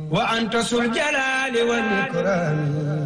وأنت ذو الجلال والإكرام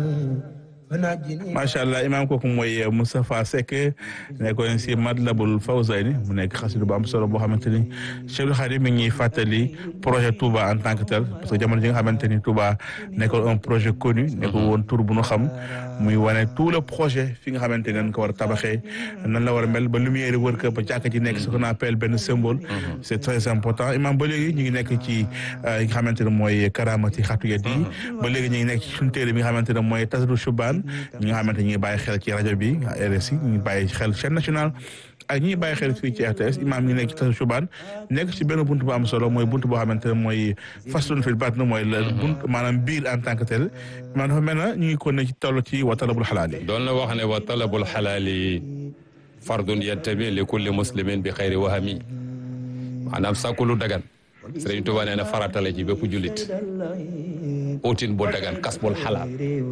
macha allah imaam kooku mooy Moustapha Seck nekkoon si Matlabul Fawzayni mu nekk xasida bu am solo boo xamante ni Cheikhul Khadim mi ngi fàttali projet Touba en tant que tel parce que jamono ji nga xamante ni Touba nekkoon un projet connu nekkul woon tur bu nu xam muy wane tout le projet fi nga xamante ni dañ ko war a tabaxee nan la war a mel ba lumière wër ko ba jàkka ji nekk ce qu'on appelle benn symbole c'est très important imaam ba léegi ñu ngi nekk ci yi nga xamante ne mooy karamati xatu yet yi ba léegi ñu ngi nekk ci suñu téere bi nga xamante ne mooy tasadu shubaan ñi nga xamante ñi ngi bàyyi xel ci rajo bi RSI ñu ngi bàyyi xel chaîne nationale ak ñi bàyyi xel fii ci RTS imaam ñi nekk ci tasadu shubaan nekk ci benn buntu bu am solo mooy buntu boo xamante ne mooy faslun fil batn mooy la bunt maanaam biir en tant que tel imaam dafa mel na ñu ngi ko ne ci toll ci wa talabul xalaal yi doon na wax ne wa talabul xalaali fardun yantabi li kulli muslimin bi xayri wahami maanaam sàkku lu dagan Sëriñ Tuubaa nee na faratale ci bépp jullit utin bu dagan kasbul xalaal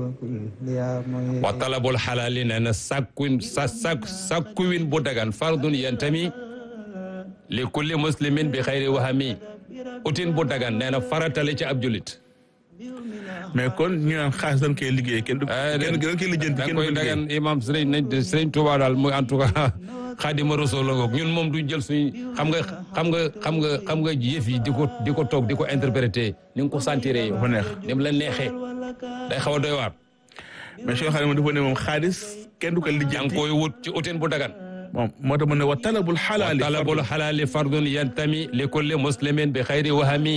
wa talabul xalaali nee na sàkkuwin sa sàkk sàkkuwin bu dagan fardun yantami li kulli muslimin bi xayri wahami utin bu dagan nee na faratale ci ab jullit mais kon ñu naan xaalis dañ koy liggéey kenn du kenn dañ koy lijjanti da kenn koy du liggéey dagan imam sëriñ nañ sëriñ Tuubaa daal muy en tout cas xaadima rasul la ngoog ñun moom duñ jël suñ xam nga xam nga xam nga xam nga yëf yi di ko di ko toog di ko interpréter ni nga ko sentiré yow dafa neex ni mu la neexee day xaw a doy waar mais Cheikh Khadim dafa ne moom xaalis kenn du ko yaa ngi lijjanti koy wut ci utin bu dagan moom moo tax mu ne wa talabul xalaali talabul xalaali fardun yantami li kulli muslimin bi xayri wahami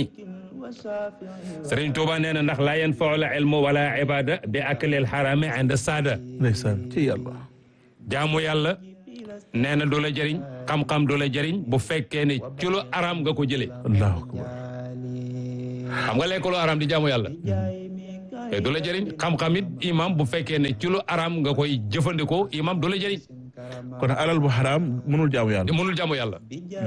Sëriñ Tuuba nee na ndax laa yanfau la ilmu wala ibada bi aklil xarami inda saada ndeysaan ci yàlla jaamu yàlla nee na du la jëriñ xam-xam du la jëriñ bu fekkee ne ci lu araam nga ko jëlee allahu akbar xam nga lekk lu araam di jaamu yàlla te du la jëriñ xam-xam it imam bu fekkee ne ci lu araam nga koy jëfandikoo imam du la jëriñ kon alal bu xaraam mënul jaamu yàlla mënul jaamu yàlla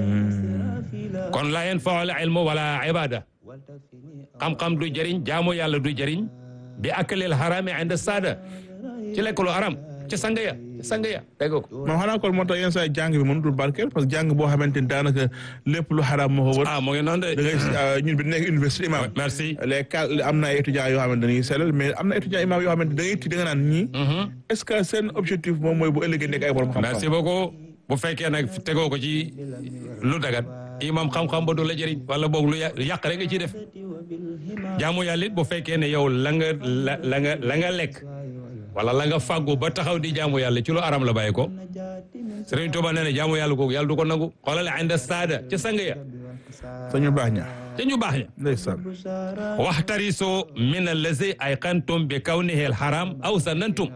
kon laa yanfau al ilmu wala ibada xam-xam du jëriñ jaamu yàlla du jëriñ bi akalil xaraami inda saada ci lekk lu araam ci sanga ya sanga ya dégg ko moom xanaa kon moo tax yenn saa yi jàng bi mënutul barkeel parce que jàng boo xamante ni daanaka lépp lu xaraam moo ko wër ah moo ngi noonu da de ngay ñun bi nekk université imam merci les cas am na ay étudiants yoo xamante dañuy sellal mais am na étudiants imam yoo xamante da ngay ti da nga naan ñii est-ce que seen objectif moom mooy bu ëllëgee nekk ay borom merci xam-xam beaucoup bu fekkee nag tegoo ko ci lu dagat imam xam-xam ba du la jëriñ wala boog lu yà- yàq rek nga ciy def jaamu yàlla it bu fekkee ne yow la nga la la nga la nga lekk wala la nga fàggu ba taxaw di jaamu yàlla ci lu aram la bàyyi ko Sëriñ Tuuba nee na jaamu yàlla googu yàlla du ko nangu xoolal inda saada ca sang ya sañu baax ña te ñu baax ña ndeysaan waxtariso min allazi ay qantum bi kawnihi al haram aw sanantum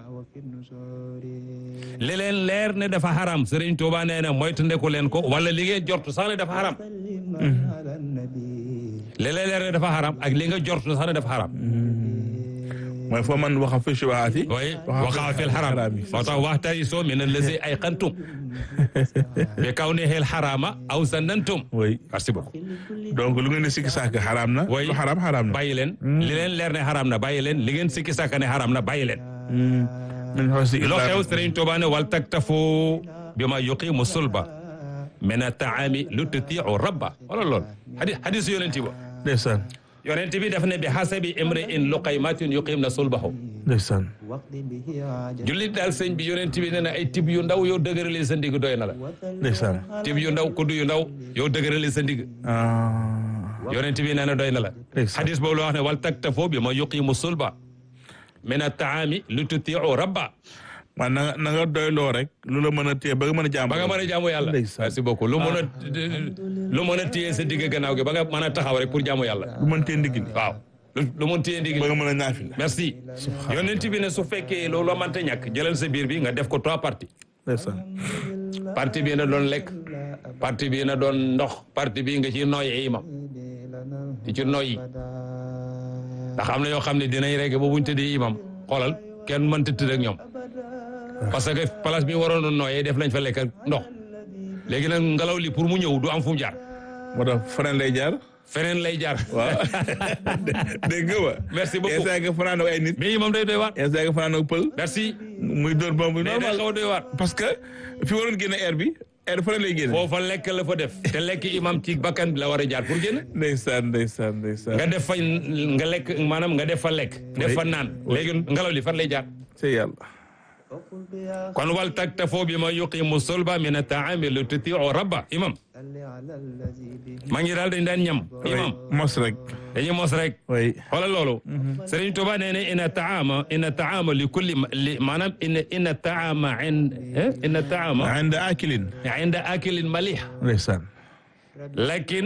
li leen leer ne dafa haram Sëriñ Tuuba nee na moytandiku leen ko wala li ngeen jortu sax ne dafa haram li leen leer ne dafa haram ak li nga jortu sax ne dafa haram mooy foo man waxa fi shubahaati way waqaa fi l haram moo tax waxtariso min allazi ay qantum bi kawnihi al harama aw sanantum oui merci beaucoup donc lu ngeen di sikki sàkk xaraam na way lu xaraam xaraam na bàyyi leen li leen leer ne haram na bàyyi leen li ngeen sikki sàkk ne haram na bàyyi leen min husni loo islam- xew Sëriñ Tuuba ne wal taktafu bi ma yuqimu sulba min ataami lu tutiu rabba wala lool hadi hadis yonent ba ndeysaan yonent bi daf ne bi hasabi imri in luqaymatin yuqim na sulbahu ndeysaan jullit daal sëñ bi yonent bi ne na ay tib yu ndaw yow dëgërale sa ndig doy na la ndeysaan tib yu ndaw kudd yu ndaw yow dëgërale sa ndig ah yonent bi nee na doy na la Ndeysaan. hadis boobu la wax ne wal taktafu bi ma yuqimu sulba min ataami lu tutiu rabba man na nga na nga doyloo rek lu la mën a téye ba nga mën a jàmm ba nga mën a jaamu yàlla Ndeysaan. merci beaucoup lu mën a lu mën a téye sa digg gannaaw gi ba nga mën a taxaw rek pour jaamu yàlla lu mën téye ndigg li waaw lu lu mën téye ndigg ba nga mën a ñaafi merci yonent bi ne su fekkee loolu la mënta ñàkk jëlal sa biir bi nga def ko trois parties ndeysaan partie bii na doon lekk partie bii na doon ndox partie bii nga ci noyyi imam di ci noyyi ndax am na yoo xam ne dinañ rek ba buñ tëddee imam xoolal kenn mënta tëdd ak ñoom parce que place bi waroon a nooyee def lañ fa lekk ak ndox léegi nag ngelaw li pour mu ñëw du am fu mu jaar moo tax fanaan lay jaar feneen lay jaar waaw dégg nga wa Merci beaucoup. instant nga fanaan ak ay nit mais imam day doy waar instant nga fanaan ak pël merci muy dóor bomb bi mais day normal xaw a doy waar parce que fi waroon génne air bi air fa lay génne foofa lekk la fa def te lekk imam ci bakkan bi la war a jaar pour génn ndeysaan ndeysaan ndeysaan nga def fa nga lekk maanaam nga def fa lekk def fa naan léegi ngelaw li fan lay jaar c'est yàlla kon wal taktafoo bi ma yuqimu solba min ataami lu tutiu rabba imam maa ngi daal dañ daan ñam imam mos rek dañuy mos rek oui xoolal loolu Sëriñ Tuba nee na ina taama ina taama li kulli li maanaam ina ina taama ina taama عند آكل inda akilin malih ndeysaan lakin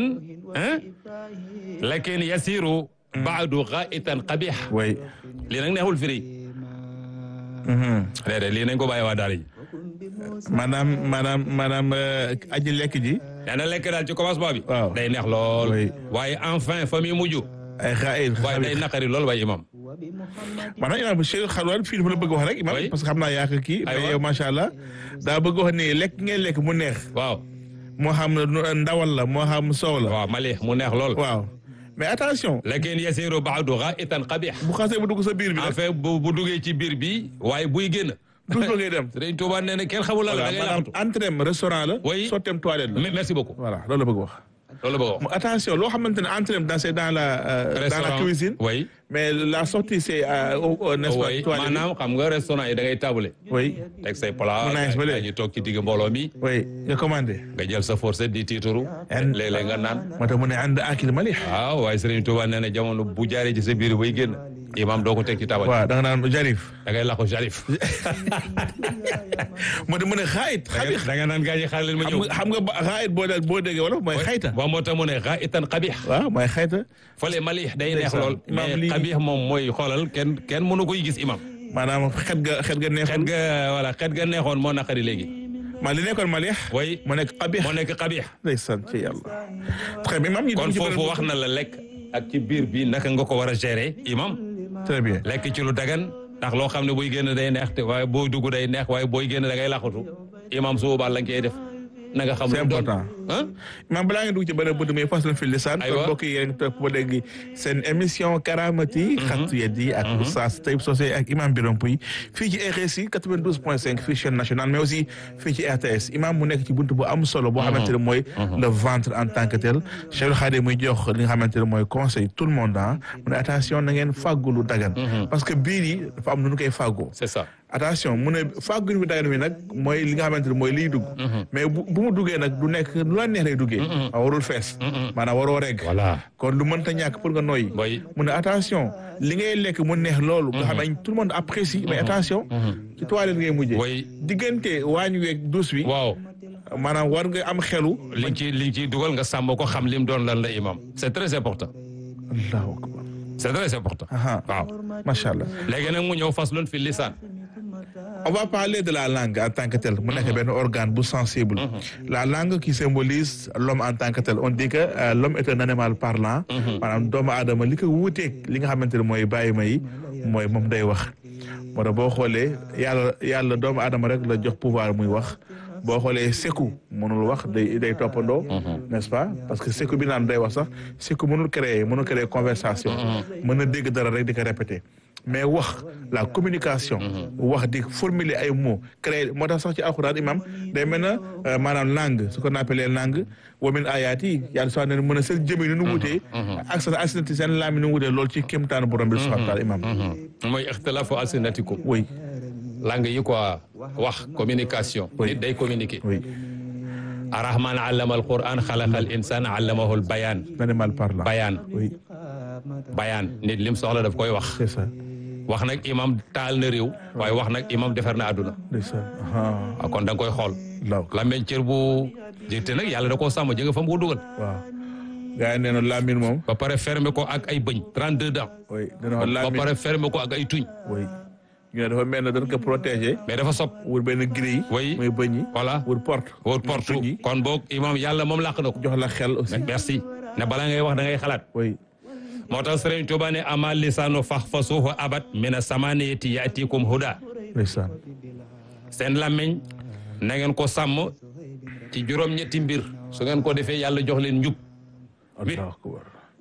lakin yasiru baadu gaitan qabih oui lii nag neexul firi déedéet lii nañ ko bàyyi waa daara ji maanaam maanaam maanaam euh, aji lekk ji nee na lekk daal ci commencement bi Waaw. day neex lool Oui. waaye enfin fa muy mujj ay xaayir waaye day naqari lool waaye imam maanaam imaam Cheikh Xalwaan fii dafa la bëgg wax rek imaam Oui. parce que xam naa yaa ko kii Aywa. mais yow macha allah daa bëgg wax ni lekk ngeen lekk mu neex waaw moo xam nu- ndawal la moo xam soow la waaw malih mu neex lool waaw mais attention lakin yasiru baadu gaitan qabih bu xasee bu dugg sa biir bi nag enfin bu bu duggee ci biir bi waaye buy génn douche ba ngay dem Sëriñ Tuubaa nee na kenn xamul lan la voilà da ngay maanaam laxatu entrem restaurant la Oui. sotteem toilette la Me- merci beaucoup voilà loolu la bëgg wax loolu la bëgg a wax Mu- attention loo xamante ne entrem dans c'est dans la euh, dans la Restaurant, cuisine oui mais la sortie c'est euh, au- au- n'est-ce pas oui toilette maanaam xam nga restaurant yi da ngay tabule oui teg say plat Mu nice ba léegi. ñu toog ci digg mbooloo mi oui nga commandé nga jël sa fourchette di tiituru En- léeg-léeg nga naan moo tax mu ne ànd akil malih waaw waaye Sëriñ Tuubaa nee na jamono bu jaaree ci sa biir bay génn imam doo ko teg ci tabal waaw da nga naan jarif da ngay laqu jarif mu ne mu ne xaayit xabix da nga naan gaa ñi xaar leen ma xam ñëw nga xam nga ba- xaayit boo dee boo déggee wolof mooy xayta waaw moo tax mu ne xa itan xabix waaw mooy xayta fale malih day neex Ndeysaan. lool Imam mais lii- xabix moom mooy xoolal kenn kenn mënu koy gis imam maanaam xet ga xet ga xet neexul ga voilà xet ga neexoon moo naqari léegi maa li nekkoon malih way mu nekk xabix moo nekk xabix ndeysaan ci yàlla très bien imam ñu kon dem ci foofu beneen wax na la lekk ak ci biir bi naka nga ko war a gérer imam très bien lekk ci lu dagan ndax loo xam ne buy génn day neex te waaye booy dugg day neex waaye booy génn da ngay laqatu imam su boobaa la nga koy def na nga xam c'est lu doon important ah imam balaa nga dugg ci beneen bunt muy faslan fi lisaan Aywa. kon mbokk yi yéen topp ba léegi seen émission karamati xattu yeddi ak oustaz Taïb Socé ak imam Birame Pouy fii ci RSI 92.5 fii chaîne nationale mais aussi fii ci RTS imam mu nekk ci bunt bu am solo boo xamante ne mooy le ventre en tant que tel Cheikh Khadim muy jox li nga xamante ne mooy conseil tout le monde ah mu ne attention na ngeen fàggu lu dagan parce que biir yi dafa am nu ñu koy fàggoo c'est ça attention mu ne fàgguñ bi dagan bi nag mooy li nga xamante ne mooy liy dugg mais bu bu mu duggee nag du nekk lu la neex lay duggee a warul fees maanaam waroo regg voilà kon lu mënta ñàkk pour nga noyyi boy mu ne attention li ngay lekk mu neex loolu nga xam ne tout le monde apprécie mais attention ci toilette ngay mujjee boy diggante waañ weeg douche bi waaw maanaam war nga am xelu liñ ci liñ ciy dugal nga sàmm ko xam lim doon lan la imam c'est très important allahu akbar c'est très important aha waaw macha allah léegi nag mu ñëw faslun fi lisaan On va parler de la langue en tant que telle mu nekk benn organe bu sensible la langue qui symbolise l'homme en tant que tel on dit que euh, l'homme est un animal parlant maanaam doomu aadama li ko wuuteeg li nga xamante ne mooy bàyyi ma yi mooy moom day wax moo tax boo xoolee yàlla yàlla doomu aadama rek la jox pouvoir muy wax boo xoolee seku mënul wax day day toppandoo n'est-ce pas parce que seku bi naan day wax sax seku mënul créer mënul créer conversation mën na dégg dara rek di ko répéter mais wax la communication wax di formuler ay mots créer moo tax sax ci alxuraan imam day mel na euh, maanaam langue ce qu'on appelle langue wa min ayaati yàlla soo ne mën a seen jëmi nu nu wutee ak sa asinati seen laami nu wutee loolu ci kéemtaanu borom bi subhanahu wa taala imam mooy ixtilaafu alsinatikum oui langue yi quoi wax communication Oui. nit day communiquer oui arrahman allama alquran xalaqa al insan allamahu al bayaan l'animal parlant bayaan oui bayaan nit lim soxla daf koy wax c'est ça wax nag imam taal na réew waaye wax nag imam defar na àdduna c'est ça ah waaw kon da nga koy xool law lammeñ cër bu jëte nag yàlla da koo sàmm jënga fa mu ko dugal waaw gars yi nee na laamin moom ba pare fermer ko ak ay bëñ 32 dents oui dana wax ba laamin pare fermer ko ak ay tuñ oui ñu ne dafa mel ne dañ ko protéger mais dafa sob wër benn grille Oui. muy bëñ yi voilà wër porte wóor porte tuñ yi kon boog imam yàlla moom làq na ko jox la xel aussi merci ne balaa ngay wax da ngay xalaat oui moo tax Sëriñ Tuubaa ne ama lisaanu fahfasuhu abat mina samaniyati yaatikum huda ndeysaan seen làmmiñ na ngeen ko sàmm ci juróom-ñetti mbir su ngeen ko defee yàlla jox leen njub allahu akbar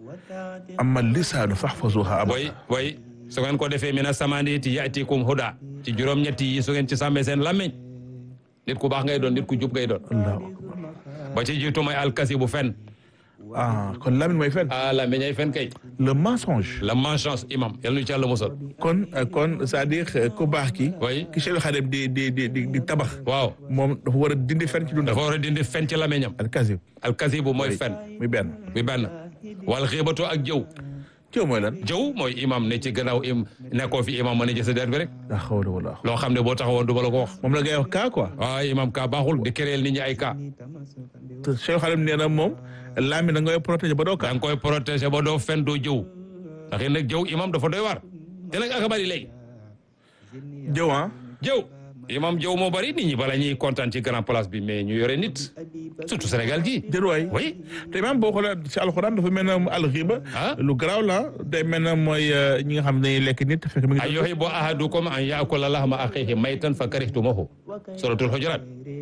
amma lisaanu fahfazuha abada way way su ngeen ko defee mina samaniyati yaatikum huda ci juróom-ñetti yi su ngeen ci sàmmee seen làmmiñ nit ku baax ngay doon nit ku jub ngay doon allahu akbar ba ci jiitu mooy alkasi bu fen ah kon Lamine mooy fen ah la meññay fen kay le mensonge la manchance imam yal nañu ci yàlla musal kon kon c'est-à-dire ku baax ki oui ki Cheikh Khadim di di di di di tabax waaw moom dafa war a dindi fen ci dundam dafa war a dindi fen ci làmmiñam al kasib alkasi bu mooy fen muy benn bi benn wal xiibatu ak jëw coow mooy lan jëw mooy imam ne ci gannaaw im nekkoo fi imam mën a jësa der bi rek la hawla wala loo xam ne boo taxawoon du ma la ko wax moom la ngay wax kaa quoi waaw imam ka baaxul di créer nit ñi ay cas te Cheikh Khadim nee na moom Lamine da ngay protéger ba doo da kaa nga koy protéger ba doo fen doo jëw ndax it nag jëw imam dafa doy waar te nag aka bari léegi jëw ah jëw imam jëw moo bari nit ñi bala ñuy kontaan ci grand place bi mais ñu yore nit surtout Sénégal gi jërwaay oui te même boo xoolee ci alxuraan dafa mel ne alxiba Ah. lu garaaw la day mel ne mooy euh, ñi nga xam ne dañuy lekk nit te fekk mi ay ngi yuhibbu ahadukum an yaakula lahma axiihi maytan fa karihtumuhu suratul hujurat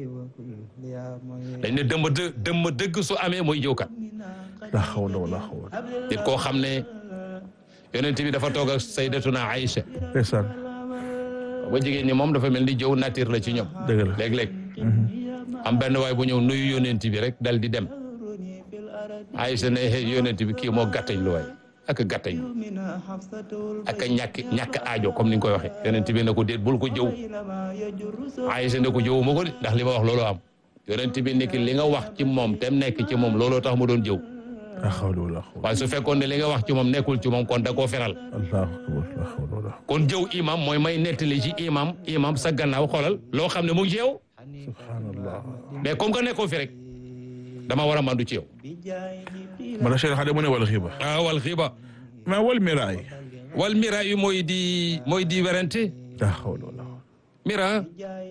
dañ ne dëmm dë dëmm dëgg su amee mooy jëwkat la hawla wala hawla nit koo xam ne yonent bi dafa toog ak sayyidatuna Aïcha ndeysaan ba jigéen ñi moom dafa mel ni jëw nature la ci ñoom dëgg la léeg-léeg am benn waay bu ñëw nuyu yonent bi rek dal di dem Aïcha ne hey, yonent bi kii moo gàttañ lu waay ak a gàttañ lu ak a ñàkk ñàkk aajo comme ni nga koy waxee yonent bi ne ko déet bul ko jëw Aïcha ne ko jëwuma ko de ndax li ma wax looloo am yonent bi nekk li nga wax ci moom te nekk ci moom looloo tax mu doon jëw la hawla wala hawla waaye su fekkoon ne li nga wax ci moom nekkul ci moom kon da koo feral allahu akbar la hawla wala kon jëw imam mooy may nettali ci imam imam sa gannaaw xoolal loo xam ne mu ngi ci yow subhanallah mais comme que nekkoo fi rek dama war a mandu ci yow mala Cheikh Khadim mu ne wala xiba ah wal xiiba mais wal miraay wal mira yi mooy di mooy di werante la hawla wala hawla mira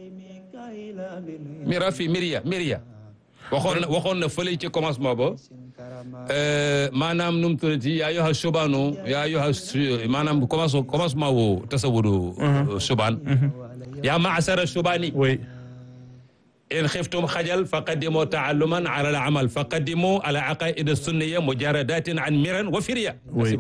mira fii miria miria waxoon na waxoon na fële ci commencement ba euh, maanaam nu mu tuddati yaa yoxa subaanu yaa yoxa su- maanaam commence commencement wu tasawudu subaan yaa maasara subaani oui in xiftum xajal fa qaddimu taalluman ala al amal fa qaddimu ala aqaid sunniya mujaradatin an miran wa firiya oui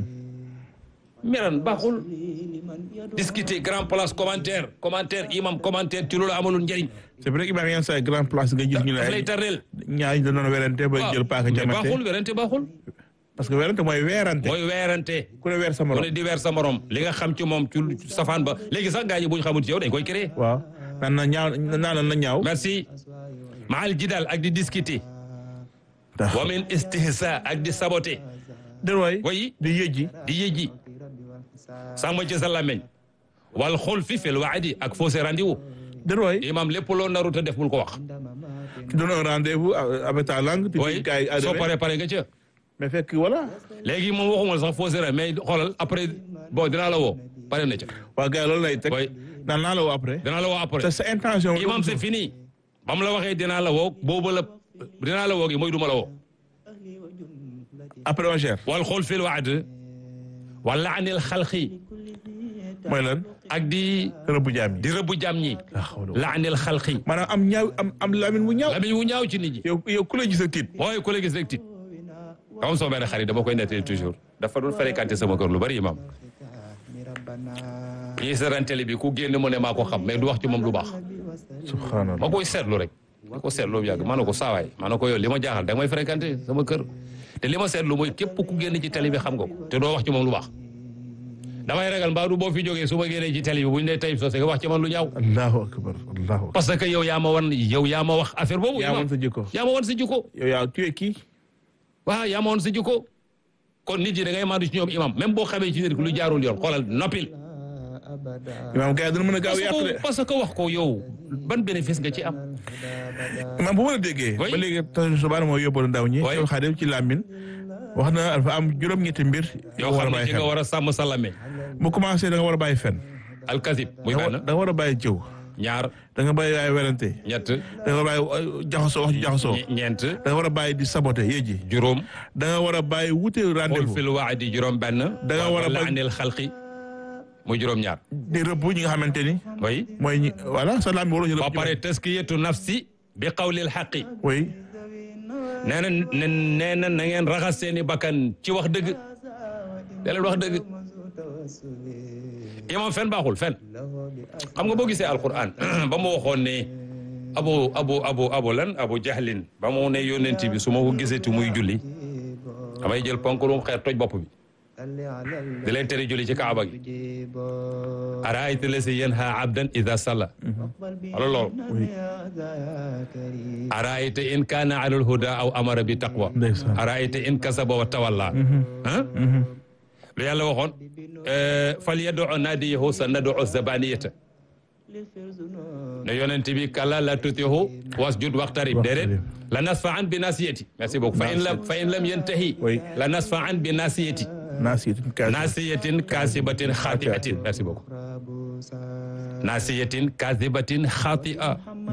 miran baaxul discuter grand place commentaire commentaire imam commentaire ci loolu amalul njëriñ c'est vrai que Ibrahima yenn saa yi grand place nga gis ñu ne daf lay ay tardeel ñaar ñu doon werante ba jël paaka mais jamante baaxul werante baaxul parce que werante mooy weerante mooy weerante ku ne weer sa ku morom ne di weer sa morom li nga xam ci moom ci safaan ba léegi sax gaa ñi bu ñu xamul ci yow dañ koy créer waaw naan na ñaaw naan na ñaaw merci maal jidal ak di discuter wa min istihsa ak di saboter dér waay way di yëjji di yëjji sàmm ci sa làmmeñ wal xul fi fil waadi ak fausse rendez-vous dér waay imam lépp loo naru te def bul ko wax tu donnes un rendez-vous avec ta langue tu way dis gars yi soo arrivé paree pare nga ca mais fekk voilà léegi moom waxuma sax fausse rendez mais xoolal après bon dinaa la woo pare na ca waa gars yi loolu lay teg way naan naa la woo après dinaa la woo après te sa intention imam c'est fini ba mu la waxee dinaa la woo boobu la dinaa la woo gi mooy duma la woo après on gère wal xul fil waad wala anil xalqi mooy lan ak di rëbbu jaam yi di rëbbu jàmm ñi la hawla wala- la anil xalqi maanaam am ñaaw am am lamin mu ñaaw lamiñ wu ñaaw ci nit ñi yow yow ku la gis ak tiit mooy ku la gis rek tiit comme sama benn xarit dama koy nettali toujours dafa doon fréquenté sama kër lu bari imam ñii seetaan télé bi ku génn mu ne maa ko xam mais du wax ci moom lu baax subhanallah ma koy seetlu rek ma ko seetlu yàgg ma ne ko saawaay ma ne ko yow li ma jaaxal da nga may fréquenté sama kër te li ma seetlu mooy képp ku génn ci télé bi xam nga ko te doo wax ci moom lu baax damay ragal mbaa du boo fi jógee su ma génnee ci télé bi bu ñu nee Taïb Socé nga wax ci man lu ñaaw allahu akbar allahu akbar parce que yow yaa ma wan yow yaa ma wax affaire boobu yaa imam. woon sa jikko yaa ma wan sa jikko yow yaa tuye kii waaw yaa ma woon sa jikko kon nit yi da ngay maandu ci ñoom imam même boo xamee ci nit ki lu jaarul yoon xoolal noppil imaam gars yi dina mën a gaaw parce yàq de que parce que wax ko yow ban bénéfice nga ci am imaam bu ma la déggee Oui. ba léegi tasu subaana mooy yóbbalu ndaw ñi Oui. yow xaadim ci làmmin wax na dafa am juróom-ñetti mbir yow war a xam ne bàyyi ci nga xel war a sàmm sa làmmiñ mu commencé da nga war a bàyyi fen alkazib muy da nga war- benn da nga war a bàyyi jëw ñaar da nga bàyyi ay werante ñett da nga war a bàyyi uh, jaxasoo wax ju jaxasoo ñe- ñeent da nga war a bàyyi di saboté yéji juróom da nga war a bàyyi wute xul rendez-vous fil waadi juróom benn Da nga war a bañ- laanil xalqi muy juróom ñaar di rëbb ñi nga xamante ni oui mooy ñi voilà sa làmmiñ waroo ñu ba rëbb pare taskiyatu nafsi bi qawlil xaqi oui nee na ne nee na na ngeen raxas seeni bakkan ci wax dëgg da leen wax dëgg imam fen baaxul fen xam nga boo gisee alquran ba mu waxoon ne abu abu abu abu lan abu jahlin ba mu ne yónent bi su ma ko gisati muy julli damay jël ponkalum xeer toj bopp bi di leen tere julli ci kaaba gi araayta lasi yanha abdan ida salla wala loolu araayta in kaana ala alhuda aw amara bi taqwa ndeysaan araayta in kasaba wa tawalla ah lu yàlla waxoon fal yad'u naadiyahu sa nad'u zabaniyata ne yonent bi kala la tutihu wasjud waqtarib déedéet la nasfa an bi nasiyati merci beaucoup fa in lam fa in lam yantahi Oui. la nasfa an bi nasiyati naasiyatin kaasiba nasiyatin kasibatin khati'atin merci beaucoup nasiyatin kasibatin khati'a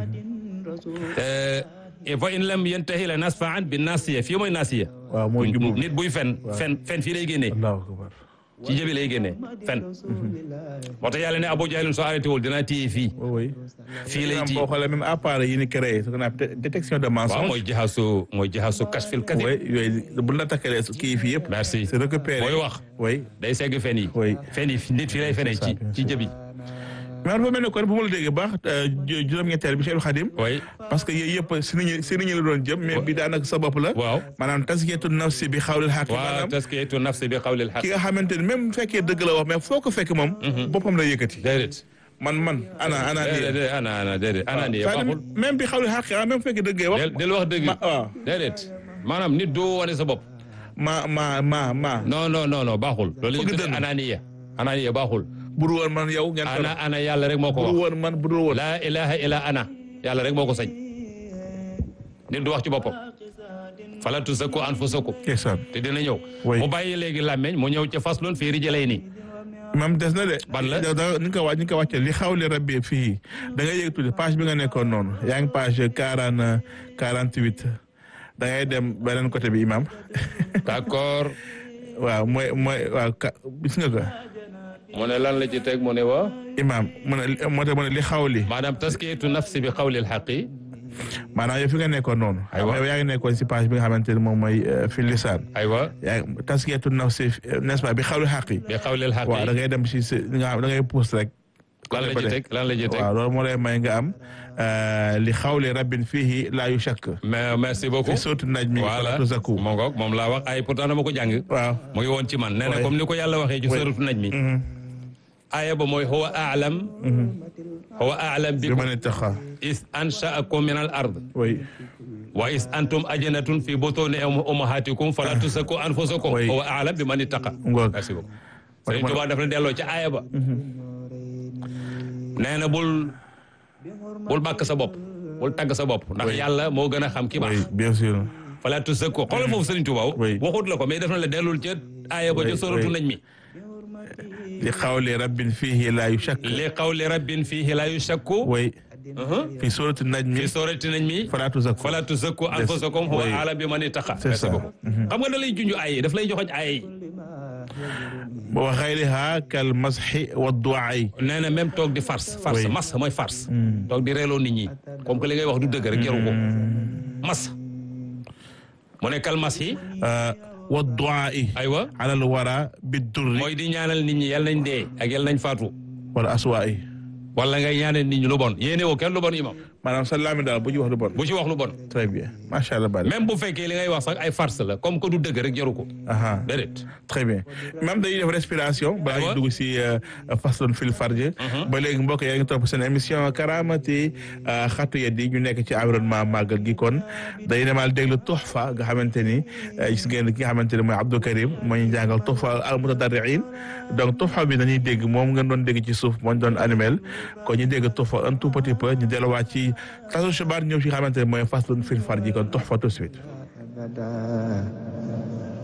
et fa in lam yantahi la nasfa an bi nasiya fii mooy nasiya waaw mooy jumbu bi nit buy fen fen fen fii lay génnee allahu akbar ci jëbi lay génnee fen moo tax yàlla ne Abu Jahlin soo arrêté wul dinaa téye fii oui oui fii lay am téye boo xoolee même appareil yi ni créé ce qu'on appelle détection de waaw mensonge mooy jaxasu mooy jaxasu kashfil kadib oui yooyu bu la takkalee kii fii yëpp merci c'est récupéré mooy wax oui day segg fen yi Oui. fen yi nit fii lay fenee ci ci jëbi mais dafa mel ne kon bu ma la déggee baax juróom-ñetteel bi Cheikh Khadim oui parce que yooyu yëpp si nit ñi si nit ñi la doon jëm mais bi daanaka sa bopp la waaw maanaam taskiyatu nafsi bi xawlil xaq waaw maanaam taskiyatu nafsi bi qawlil haqq ki nga xamante ni même bu fekkee dëgg la wax mais foo ko fekk moom boppam la yëkkati déedéet man man ana ana nii déedéet ana ana déedéet ana nii baaxul même bi xawlil xaq ah même bu fekkee dëggee wax del del wax dëgg ma waaw déedéet maanaam nit doo wane sa bopp ma ma ma ma non non non non baaxul loolu la ñuy Fëgg tuddee dënn. ananiya ananiya baaxul buru woon man yow ngeen ana ana yàlla rek moo ko buru wax woon man buru woon laa ilaha illa ana yàlla rek moo ko sañ nit du wax ci boppam fala tuzakku anfusakum ndeysaan te dina ñëw Oui. mu bàyyi léegi làmmeñ mu ñëw ca faslun fii rijalayni même des na de Ban la? da da ni nga ko wàcc ni nga ko wàccee li xawli rabbi fii da ngay yëg tuuti page bi nga nekkoon noonu yaa ngi page quarante quarante huit da ngay dem beneen côté bi imam d'accord waaw mooy mooy waaw ka gis nga ko mu ne lan la ci teg mu ne wa imam mu ne moo tax mu ne li xawli maanaam taskiyatu nafsi bi qawli alxaqi maanaam yow fi nga nekkoon noonu Aywa. yow yaa ngi nekkoon si page bi nga xamante ne moom mooy euh, fi lisaan aywa yaa ngi taskiyatu nafsi euh, n'est-ce pas bi xawli xaqi bi qawli waaw da alxaqi ngay dem si si li nga xam da ngay pousse rek lan la ci teg lan la ci teg waaw loolu moo lay may nga am euh, li xawli rabbin fihi laa yu shakk mais merci beaucoup fi sootu naj mi voilà falatu zaku moo ngoog moom laa wax ay pourtant dama ko jàng waaw mu ngi woon ci man nee na Ouais. comme ni ko yàlla waxee ci Ouais. suratu naj mi aaya ba mooy huwa a'lam huwa a'lam bi bikum ma ne taxa is ansha'akum min al ard oui wa is antum ajnatun fi butuni ummahatikum fala tuzakku anfusakum Oui. huwa a'lam biman ittaqa ngoog merci beaucoup Ouais, Sëriñ man- Tuubaa daf la delloo ci aaya ba nee na bul bul bàkk sa bopp bul tagg sa bopp ndax yàlla moo gën a xam ki oui baax bien sûr fala tuzakku xoolal foofu Sëriñ Tuubaa Oui. waxut la ko mais daf na la dellul ca aaya ba Oui, ca suratu oui. naj mi li xawli rabbin fihi laa yu shakk li qawli rabbin fihi la yushakku oui fi sooratu naj mi fi surati naj mi falatu zaku fala tuzakku anfusakum huwa Oui. a'lam biman ittaqa C'est ça. xam nga da lay junj ay yi daf lay joxoñ ay yi wa xayriha kal masxi wa duwaay nee na même toog di farce farce Oui. mas mooy farce toog di reeloo nit ñi comme que li ngay wax du dëgg rek jaru ko mas mu ne kal mas yi wa duwaay aywa alal wara bi durri mooy di ñaanal nit ñi yal nañ dee ak yal nañ faatu wala aswaay wala ngay ñaanal nit ñi lu bon yéene woo kenn lu bon imam maanaam sa laami daal bu ñu wax lu bon bu ci wax lu bon très bien macha allah bari même bu fekkee li ngay wax sax ay farce la comme que du dëgg rek jaru ko aha déedéet très bien même dañuy def respiration balaa Aywa. ñu dugg si façon fil farj ba léegi mbokk yaa ngi topp seen émission karamati xatu yeddi ñu nekk ci environnement màggal gi kon dañuy demaal déglu tuxfa nga xamante ni eh, gis ngeen ki nga xamante ni mooy Abdou Karim moo ñu jàngal tuxfa al mutadarriin donc tuxfa bi dañuy dégg moom ngeen doon dégg ci suuf moo ñu doon animel kon ñu dégg tuxfa un tout petit peu ñu delluwaat ci tasu xibaar ñëw ci nga xamante ni mooy façon fil farj kon tuxfa tout de suite